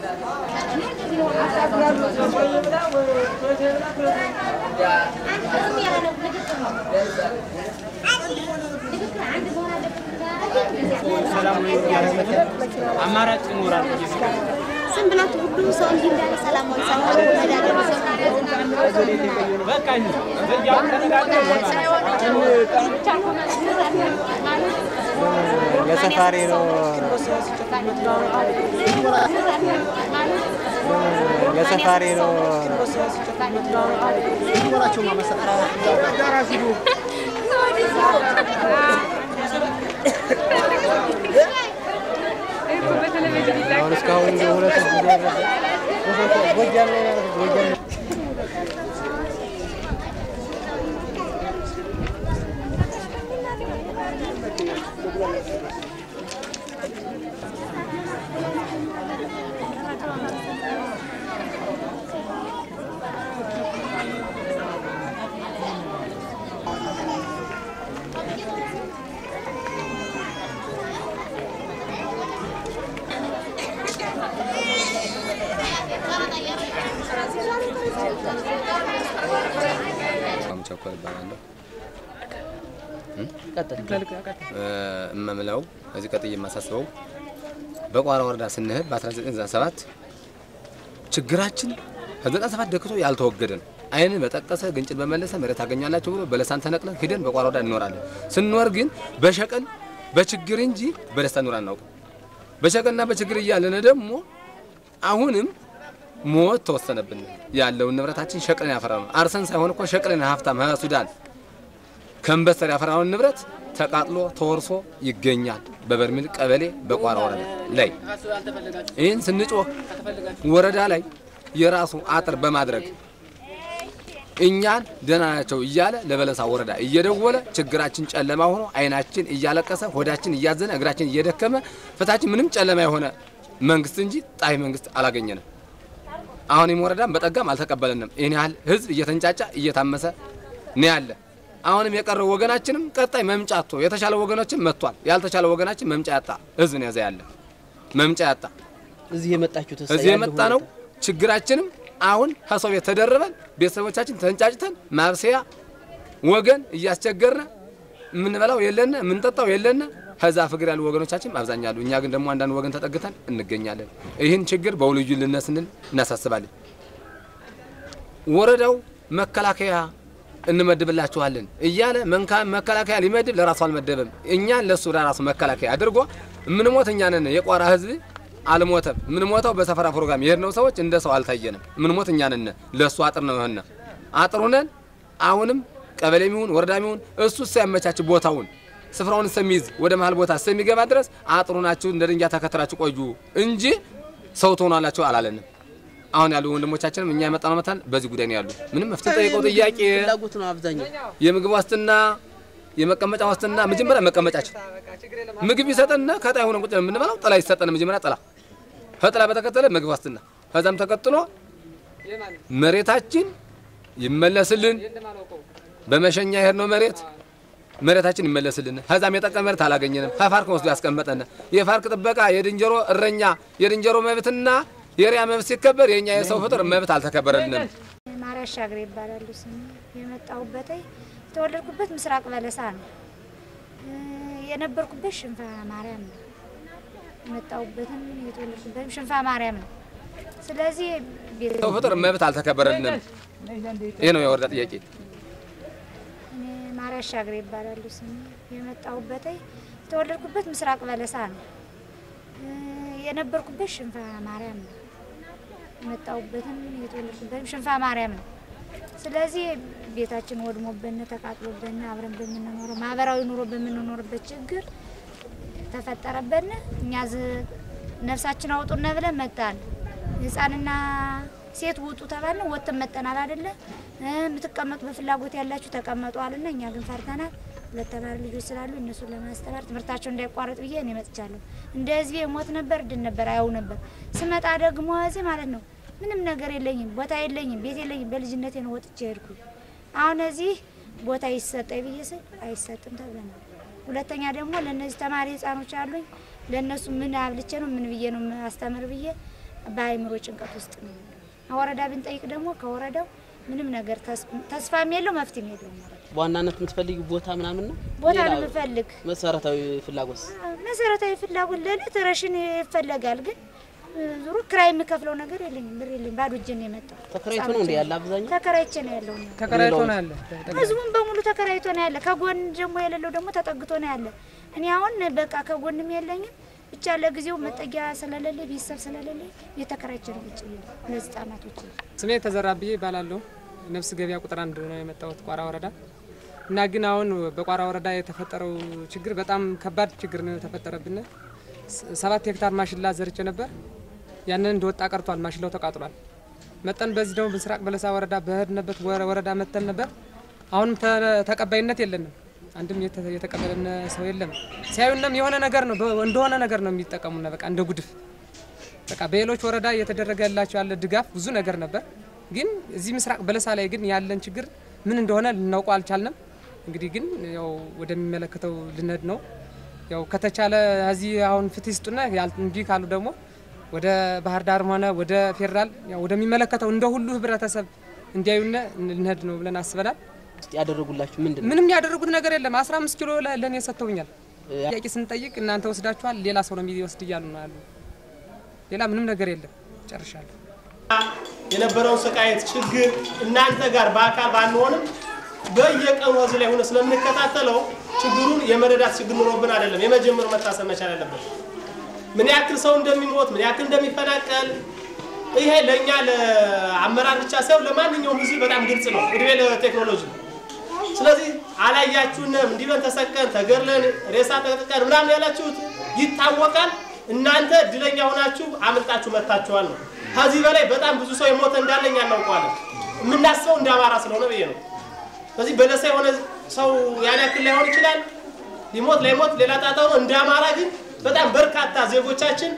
አማራጭ ይኖራል። ዝም ብላችሁ ሁሉ ሰው እንዲህ እንዳለ ሰላማዊ ሰላማዊ መዳደር በቃ በዚያው ተነጋግረን የሰፋሪ ነው የሰፋሪ ነው አሁን እስካሁን እንደ ሁለት ጊዜ ያደረገ ጎጃም ላይ ነው ያደረገው። ጎጃም ላይ ቸኮል እባላለሁ። እመምለው እዚህ ቀጥዬ የማሳስበው በቋራ ወረዳ ስንሄድ በ1997 ችግራችን ከ97 ደክቶ ያልተወገደ ነው። አይን በጠቀሰ ግንጭን በመለሰ መሬት ታገኛላችሁ ብሎ በለሳን ተነቅለን ሂደን በቋራ ወረዳ እንኖራለን። ስንኖር ግን በሸቀል በችግር እንጂ በደስታ ኑር አናውቅም። በሸቀልና በችግር እያለን ደግሞ አሁንም ሞት ተወሰነብን። ያለውን ንብረታችን ሸቅለን ያፈራ ነው። አርሰን ሳይሆን እኮ ሸቅለን ሀብታም ሱዳን ከንበስተር ያፈራውን ንብረት ተቃጥሎ ተወርሶ ይገኛል። በበርሜል ቀበሌ በቋራ ወረዳ ላይ ይህን ስንጮህ ወረዳ ላይ የራሱ አጥር በማድረግ እኛን ደህና ናቸው እያለ ለበለሳ ወረዳ እየደወለ ችግራችን ጨለማ ሆኖ አይናችን እያለቀሰ ሆዳችን እያዘነ እግራችን እየደከመ ፍታችን ምንም ጨለማ የሆነ መንግስት እንጂ ጣይ መንግስት አላገኘንም። አሁን ይህም ወረዳም በጠጋም አልተቀበለንም። ይህን ያህል ህዝብ እየተንጫጫ እየታመሰ ነው ያለ። አሁንም የቀረው ወገናችንም ቀጣይ መምጫ አጥቶ የተሻለ ወገኖችን መጥቷል። ያልተሻለ ወገናችን መምጫ ያጣ ህዝብ ነው ያዘ ያለ መምጫ ያጣ እዚህ የመጣችሁት እዚህ የመጣ ነው። ችግራችንም አሁን ከሰው ቤት ተደርበን ቤተሰቦቻችን ተንጫጭተን ማብሰያ ወገን እያስቸገርነ የምንበላው የለነ የምንጠጣው የለነ ከዛ ፍቅር ያሉ ወገኖቻችን አብዛኛሉ። እኛ ግን ደግሞ አንዳንድ ወገን ተጠግተን እንገኛለን። ይህን ችግር በውልዩ ልነት ስንል እናሳስባለን። ወረዳው መከላከያ እንመድብላችኋለን እያለ መንካ- መከላከያ ሊመድብ ለራሱ አልመደበም። እኛን ለሱ ለራሱ መከላከያ አድርጎ ምንሞት እኛ ነን። የቋራ ህዝብ አልሞተም። ምንሞተው በሰፈራ ፕሮግራም የሄድነው ሰዎች እንደ ሰው አልታየንም። ምንሞት እኛ ነን። ለሱ አጥር ነው የሆነ አጥር ሁነን አሁንም ቀበሌ ሚሆን ወረዳ ሚሆን እሱ ሲያመቻች ቦታውን ስፍራውን እስከሚይዝ ወደ መሀል ቦታ እስከሚገባ ድረስ አጥሩ ናችሁ እንደ ድንጋይ ተከትራችሁ ቆዩ እንጂ ሰው ትሆናላችሁ አላለንም። አሁን ያሉ ወንድሞቻችንም እኛ የመጣነው መታን በዚህ ጉዳይ ነው ያሉ። ምንም መፍትሄ ጠይቀው ጥያቄ ፍላጎት ነው አብዛኛው። የምግብ ዋስትና የመቀመጫ ዋስትና መጀመሪያ መቀመጫችን ምግብ ይሰጠንና ከጣይ ሆነን ቁጭ የምንበላው ጥላ ይሰጠን መጀመሪያ ጥላ ከጥላ በተከተለ ምግብ ዋስትና ከዛም ተቀጥሎ መሬታችን ይመለስልን በመሸኛ የሄድነው መሬት መሬታችን ይመለስልን። ከዛም የጠቀም መሬት አላገኘንም። ከፋርክ ወስዶ ያስቀመጠን የፋርክ ጥበቃ የድንጀሮ እረኛ የድንጀሮ መብትና የሪያ መብት ሲከበር የእኛ የሰው ፍጥር መብት አልተከበረልንም። ማርያ አሻግሬ ይባላሉ ስሜ። የመጣሁበት የተወለድኩበት ምስራቅ በለሳ ነው። እ፣ የነበርኩበት ሽንፋ ማርያም ነው። የመጣሁበትም የተወለድኩበትም ሽንፋ ማርያም ነው። ስለዚህ ቤት ሰው ፍጥር መብት አልተከበረልንም። ይህ ነው የወረዳ ጥያቄ። እኔ ማርያ አሻግሬ ይባላሉ ስሜ። የመጣሁበት የተወለድኩበት ምስራቅ በለሳ ነው። እ፣ የነበርኩበት ሽንፋ ማርያም ነው። የመጣሁበትም የተወለድኩበትም ሽንፋ ማርያም ነው። ስለዚህ ቤታችን ወድሞብን ተቃጥሎብን አብረን በምንኖረው ማህበራዊ ኑሮ በምንኖርበት ችግር ተፈጠረብን። እኛ ዝ- ነፍሳችን አውጡነ ብለን መጣን። ህፃንና ሴት ውጡ ተባልን። ወጥተን መጠናል አይደለ እ፣ የምትቀመጡ በፍላጎት ያላችሁ ተቀመጡ አሉና እኛ ግን ፈርተናል። ሁለት ተማሪ ልጆች ስላሉ እነሱን ለማስተማር ትምህርታቸው እንዳይቋረጥ ብዬ እኔ መጥቻለሁ። እንደ ህዝቤ ሞት ነበር ድን ነበር አያው ነበር። ስመጣ ደግሞ እዚህ ማለት ነው ምንም ነገር የለኝም፣ ቦታ የለኝም፣ ቤት የለኝም። በልጅነቴ ነው ወጥቼ ሄድኩ። አሁን እዚህ ቦታ ይሰጠኝ ብዬ ስል አይሰጥም ተብለናል። ሁለተኛ ደግሞ ለእነዚህ ተማሪ ህፃኖች አሉኝ ለእነሱ ምን አብልቼ ነው ምን ብዬ ነው አስተምር ብዬ በአእምሮ ጭንቀት ውስጥ ነው። ወረዳ ብንጠይቅ ደግሞ ከወረዳው ምንም ነገር ተስፋም የለው መፍትሄም የለውም። ወረዳ በዋናነት የምትፈልጊ ቦታ ምናምን ነው? ቦታ ሌላ ነው የምፈልግ። መሰረታዊ ፍላጎት መሰረታዊ ፍላጎት ለዕለት ረሽን ይፈለጋል። ግን ዙሮ ክራይ የምከፍለው ነገር የለኝም፣ ብር የለኝም። ባዶ እጄን ነው የመጣው። ተከራይቶ ነው እንደ ያለ አብዛኛው ተከራይቼ ነው ያለው። እኔ ተከራይቶ ነው ያለ። ህዝቡም በሙሉ ተከራይቶ ነው ያለ። ከጎን ደግሞ የሌለው ደግሞ ተጠግቶ ነው ያለ። እኔ አሁን በቃ ከጎንም የለኝም ብቻ ለጊዜው መጠጊያ ስለሌለ ቤተሰብ ስለሌለ የተከራይቼ ነው ቁጭ ብዬ ሁለት ህጻናቶች ስሜ ተዘራ ብዬ ይባላለሁ። ነፍስ ገበያ ቁጥር አንድ ነው የመጣሁት ቋራ ወረዳ እና ግን አሁን በቋራ ወረዳ የተፈጠረው ችግር በጣም ከባድ ችግር ነው የተፈጠረብን። ስ- ሰባት ሄክታር ማሽላ ዘርቼ ነበር። ያንን እንደወጣ ቀርቷል። ማሽላው ተቃጥሏል። መጠን በዚህ ደግሞ ምስራቅ በለሳ ወረዳ በሄድንበት ወረ- ወረዳ መተን ነበር። አሁንም ተ- ተቀባይነት የለንም። አንድም የተ- የተቀበለን ሰው የለም። ሲያዩንም የሆነ ነገር ነው በ- እንደሆነ ነገር ነው የሚጠቀሙና በቃ እንደ ጉድፍ በቃ በሌሎች ወረዳ እየተደረገ ያላቸው ያለ ድጋፍ ብዙ ነገር ነበር። ግን እዚህ ምስራቅ በለሳ ላይ ግን ያለን ችግር ምን እንደሆነ ልናውቀው አልቻልንም። እንግዲህ ግን ያው ወደሚመለከተው ልነድ ነው። ያው ከተቻለ እዚህ አሁን ፍትህ ይስጡና ያል- እምቢ ካሉ ደግሞ ወደ ባህር ዳርም ሆነ ወደ ፌዴራል ያው ወደሚመለከተው እንደ ሁሉ ህብረተሰብ እንዲያዩነ ልንሄድ ነው ብለን አስበናል። ውስጥ ያደረጉላችሁ ምንድን ነው? ምንም ያደረጉት ነገር የለም። 15 ኪሎ ለ- ለእኔ ሰጥተውኛል። ጥያቄ ስንጠይቅ እናንተ ወስዳችኋል፣ ሌላ ሰው ነው የሚወስድ እያሉ ነው ያሉ። ሌላ ምንም ነገር የለም። ጨርሻለሁ። የነበረውን ስቃየት ችግር እናንተ ጋር በአካል ባንሆንም በየቀኑ እዚህ ላይ ሆነ ስለምንከታተለው ችግሩን የመረዳት ችግር ኑሮብን አይደለም። የመጀመሩ መታሰብ መቻል አለበት። ምን ያክል ሰው እንደሚሞት ምን ያክል እንደሚፈናቀል ይሄ ለእኛ ለአመራር ብቻ ሳይሆን ለማንኛውም ህዝብ በጣም ግልጽ ነው። እድሜ ለቴክኖሎጂ። ስለዚህ አላያችሁንም፣ እንዲህ ብለን ተሰቀን ተገድለን ሬሳ ተቀጥቀን ምናምን ያላችሁት ይታወቃል። እናንተ እድለኛ ሆናችሁ አምልጣችሁ መጥታችኋል ነው። ከዚህ በላይ በጣም ብዙ ሰው የሞተ እንዳለኛ እናውቀዋለን። የምናስበው እንደ አማራ ስለሆነ ብዬ ነው። ስለዚህ በለሳ የሆነ ሰው ያን ያክል ላይሆን ይችላል፣ ሊሞት ላይሞት ሌላ ጣጣ ነው። እንደ አማራ ግን በጣም በርካታ ዜጎቻችን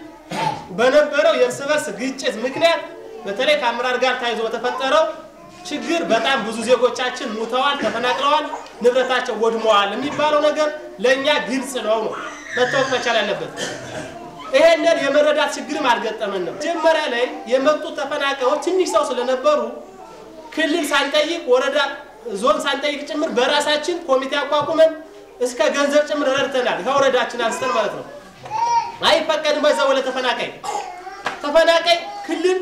በነበረው የእርስ በርስ ግጭት ምክንያት በተለይ ከአመራር ጋር ተያይዞ በተፈጠረው ችግር በጣም ብዙ ዜጎቻችን ሙተዋል፣ ተፈናቅለዋል፣ ንብረታቸው ወድመዋል የሚባለው ነገር ለእኛ ግልጽ ነው ነው መታወቅ መቻል ያለበት። ይሄንን የመረዳት ችግርም አልገጠመንም። መጀመሪያ ላይ የመጡት ተፈናቃዮች ትንሽ ሰው ስለነበሩ ክልል ሳንጠይቅ ወረዳ፣ ዞን ሳንጠይቅ ጭምር በራሳችን ኮሚቴ አቋቁመን እስከ ገንዘብ ጭምር ረድተናል። ከወረዳችን አንስተን ማለት ነው። አይፈቀድም በዛ ወለ ተፈናቃይ ተፈናቃይ ክልል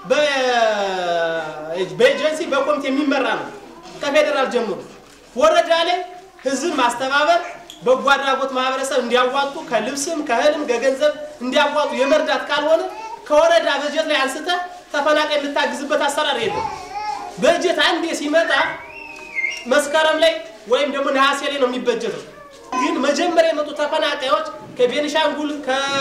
በ- በኤጀንሲ በኮሚቴ የሚመራ ነው ከፌዴራል ጀምሮ። ወረዳ ላይ ህዝብ ማስተባበር በጎ አድራጎት ማህበረሰብ እንዲያዋጡ ከልብስም ከእህልም ከገንዘብ እንዲያዋጡ የመርዳት ካልሆነ ከወረዳ በጀት ላይ አንስተ ተፈናቃይ የምታግዝበት አሰራር የለም። በጀት አንዴ ሲመጣ መስከረም ላይ ወይም ደግሞ ነሐሴ ላይ ነው የሚበጀተው። ግን መጀመሪያ የመጡ ተፈናቃዮች ከቤኒሻንጉል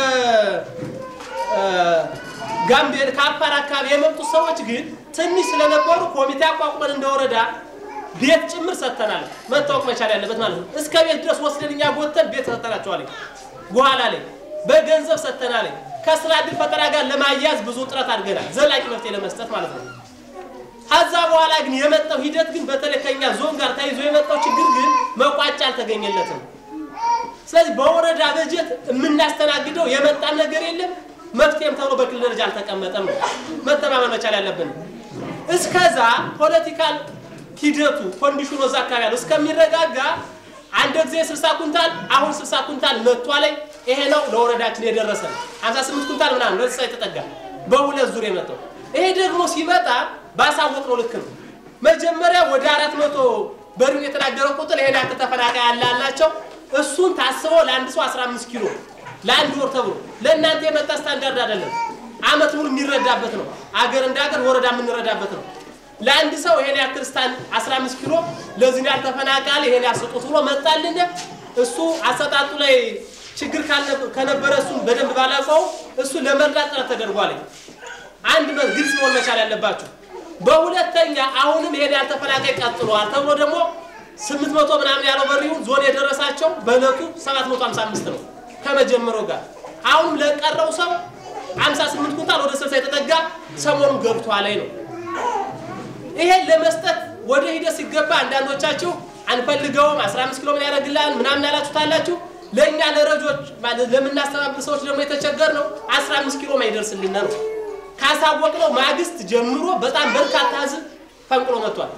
ከጋምቤል ከአፋር አካባቢ የመጡ ሰዎች ግን ትንሽ ስለነበሩ ኮሚቴ አቋቁመን እንደወረዳ ቤት ጭምር ሰጥተናል። መታወቅ መቻል ያለበት ማለት ነው። እስከ ቤት ድረስ ወስደን እኛ ጎተን ቤት ሰጥተናቸዋል። በኋላ ላይ በገንዘብ ሰጥተናል። ከስራ ዕድል ፈጠራ ጋር ለማያያዝ ብዙ ጥረት አድርገናል። ዘላቂ መፍትሄ ለመስጠት ማለት ነው። ከዛ በኋላ ግን የመጣው ሂደት ግን በተለይ ከኛ ዞን ጋር ተይዞ የመጣው ችግር ግን መቋጫ አልተገኘለትም። ስለዚህ በወረዳ በጀት የምናስተናግደው የመጣን ነገር የለም። መፍትሄም ተብሎ በክልል ደረጃ አልተቀመጠም ነው መተማመን መቻል ያለብን። እስከዛ ፖለቲካል ሂደቱ ኮንዲሽኑ እዛ አካባቢ ያለው እስከሚረጋጋ አንድ ጊዜ 60 ኩንታል አሁን 60 ኩንታል መጥቷ ላይ ይሄ ነው ለወረዳችን የደረሰ 58 ኩንታል ምናምን ለእንስሳ የተጠጋ በሁለት ዙር የመጣው ይሄ ደግሞ ሲመጣ ባሳወቅነው ልክ ነው። መጀመሪያ ወደ አራት መቶ በሪው የተናገረው ቁጥር ይሄን ያክል ተፈናቃይ ያለ አላቸው። እሱን ታስበው ለአንድ ሰው 15 ኪሎ ለአንድ ወር ተብሎ ለእናንተ የመጣ ስታንዳርድ አይደለም። አመት ሙሉ የሚረዳበት ነው። አገር እንደ አገር ወረዳ የምንረዳበት ነው። ለአንድ ሰው ይሄን ያክል ስታን 15 ኪሎ ለዚህ ያህል ተፈናቃይ ይሄን ያስጡት ብሎ መጣልን። እሱ አሰጣጡ ላይ ችግር ካልነበ- ከነበረ እሱን በደንብ ባላውቀው እሱ ለመርዳት ጥረት ተደርጓል። አንድ መ- ግልጽ መሆን መቻል ያለባቸው። በሁለተኛ አሁንም ይሄን ያህል ተፈናቃይ ቀጥሏል ተብሎ ደግሞ 800 ምናምን ያለው በሪውን ዞን የደረሳቸው በእለቱ 755 ነው ከመጀመሪያው ጋር። አሁንም ለቀረው ሰው 58 ኩንታል ወደ 60 የተጠጋ ሰሞኑን ገብቷ ላይ ነው። ይሄን ለመስጠት ወደ ሂደት ሲገባ አንዳንዶቻችሁ አንፈልገውም 15 ኪሎ ምን ያደርግልሃል ምናምን ያላችሁ ታላችሁ። ለእኛ ለረጆች ማለት ለምናስተባብር ሰዎች ደግሞ የተቸገር ነው 15 ኪሎ ማይደርስልን ነው። ካሳወቅነው ማግስት ጀምሮ በጣም በርካታ ህዝብ ፈንቅሎ መጥቷል።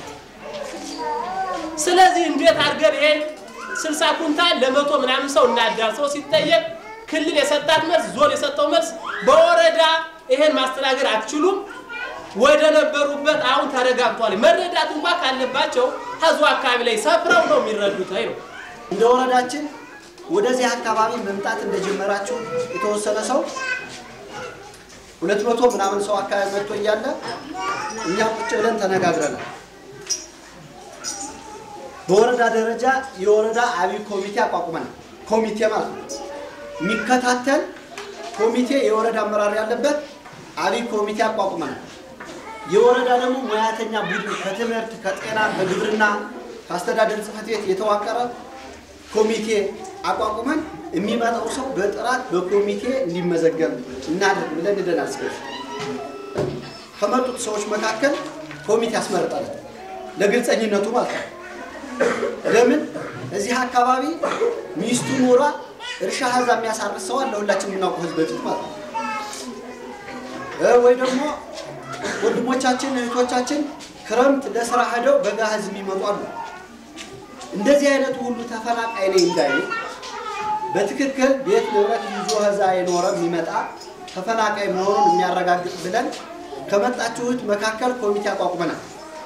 ስለዚህ እንዴት አድርገን ይሄን ስልሳ ኩንታል ለመቶ ምናምን ሰው እናዳርሰው ሲጠየቅ ክልል የሰጣት መልስ ዞን የሰጠው መልስ በወረዳ ይሄን ማስተናገድ አትችሉም፣ ወደ ነበሩበት አሁን ተረጋግቷል። መረዳት እንኳ ካለባቸው ህዝቡ አካባቢ ላይ ሰፍረው ነው የሚረዱት ነው። እንደ ወረዳችን ወደዚህ አካባቢ መምጣት እንደጀመራችሁ የተወሰነ ሰው ሁለት መቶ ምናምን ሰው አካባቢ መጥቶ እያለ እኛ ቁጭ ብለን ተነጋግረናል። በወረዳ ደረጃ የወረዳ አብይ ኮሚቴ አቋቁመናል። ኮሚቴ ማለት ነው የሚከታተል ኮሚቴ፣ የወረዳ አመራር ያለበት አብይ ኮሚቴ አቋቁመናል። የወረዳ ደግሞ ሙያተኛ ቡድን ከትምህርት፣ ከጤና፣ ከግብርና፣ ከአስተዳደር ጽሕፈት ቤት የተዋቀረ ኮሚቴ አቋቁመን የሚመጣው ሰው በጥራት በኮሚቴ እንዲመዘገብ እናድርግ ብለን ሄደናል። እስከዚህ ከመጡት ሰዎች መካከል ኮሚቴ ያስመርጣል። ለግልጸኝነቱ ማለት ነው። ለምን እዚህ አካባቢ ሚስቱ ኖሯ እርሻ ሀዛ የሚያሳርስ ሰው አለ፣ ሁላችን የምናውቀው ህዝብ በፊት ማለት ነው። ወይ ደግሞ ወንድሞቻችን እህቶቻችን ክረምት ለስራ ሄደው በጋ ህዝብ የሚመጡ አሉ። እንደዚህ አይነቱ ሁሉ ተፈናቃይ ነኝ እንዳይል በትክክል ቤት ንብረት ይዞ ህዛ የኖረ የሚመጣ ተፈናቃይ መሆኑን የሚያረጋግጥ ብለን ከመጣችሁት መካከል ኮሚቴ አቋቁመናል።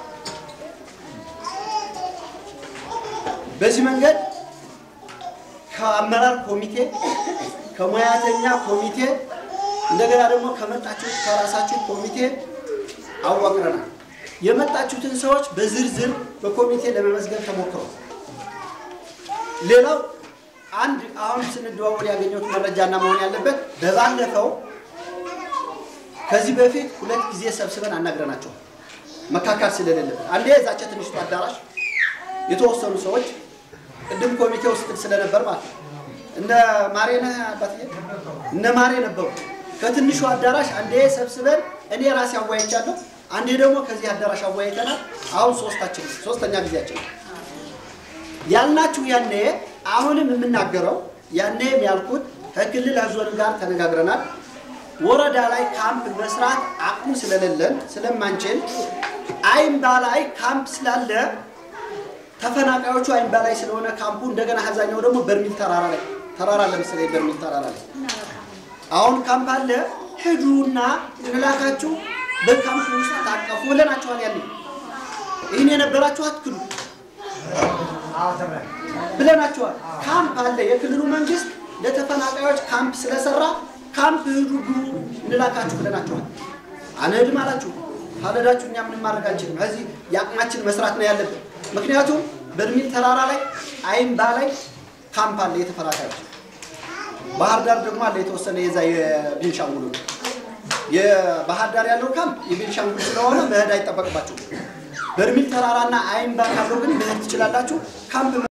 በዚህ መንገድ ከአመራር ኮሚቴ፣ ከሙያተኛ ኮሚቴ እንደገና ደግሞ ከመጣችሁት ከራሳችሁ ኮሚቴ አዋቅረናል። የመጣችሁትን ሰዎች በዝርዝር በኮሚቴ ለመመዝገብ ተሞክሯል። ሌላው አንድ አሁን ስንደዋወል ያገኘሁት መረጃና መሆን ያለበት በባለፈው ከዚህ በፊት ሁለት ጊዜ ሰብስበን አናግረናቸዋል። መካካል ስለሌለበት አንዴ እዛች ትንሽቱ አዳራሽ የተወሰኑ ሰዎች ቅድም ኮሚቴ ውስጥ ስለነበር ማለት ነው እነ ማሬ ነህ አባትዬ እነ ማሬ ነበሩ። ከትንሹ አዳራሽ አንዴ ሰብስበን እኔ ራሴ አወያይቻለሁ። አንዴ ደግሞ ከዚህ አዳራሽ አወያይተናል። አሁን ሶስታችን ሶስተኛ ጊዜያችን ያልናችሁ ያኔ አሁንም የምናገረው ያኔም ያልኩት ከክልል ዞን ጋር ተነጋግረናል። ወረዳ ላይ ካምፕ መስራት አቅሙ ስለሌለን ስለማንችል አይምባ ላይ ካምፕ ስላለ ተፈናቃዮቹ አይምባ ላይ ስለሆነ ካምፑ እንደገና አብዛኛው ደግሞ በርሚል ተራራ ላይ ተራራ ለምሳሌ በርሚል ተራራ ላይ አሁን ካምፕ አለ። ሂዱና እንላካችሁ በካምፕ ውስጥ ታቀፉ ብለናችኋል። ያለ ይህን የነበራችሁ አትክዱ ብለናችኋል። ካምፕ አለ። የክልሉ መንግስት ለተፈናቃዮች ካምፕ ስለሰራ ካምፕ ሂዱ ግቡ እንላካችሁ ብለናችኋል። አንሄድም አላችሁ። ካልሄዳችሁ እኛ ምንም ማድረግ አንችልም። ከዚህ የአቅማችን መስራት ነው ያለብን። ምክንያቱም በርሚል ተራራ ላይ አይምባ ላይ ካምፕ አለ የተፈናቃዮች ባህር ዳር ደግሞ አለ የተወሰነ የዛ የቤንሻንጉል የባህር ዳር ያለው ካምፕ የቤንሻንጉል ስለሆነ መሄድ አይጠበቅባችሁም። በርሚል ተራራና አይምባ ካለው ግን መሄድ ትችላላችሁ። ካምፕ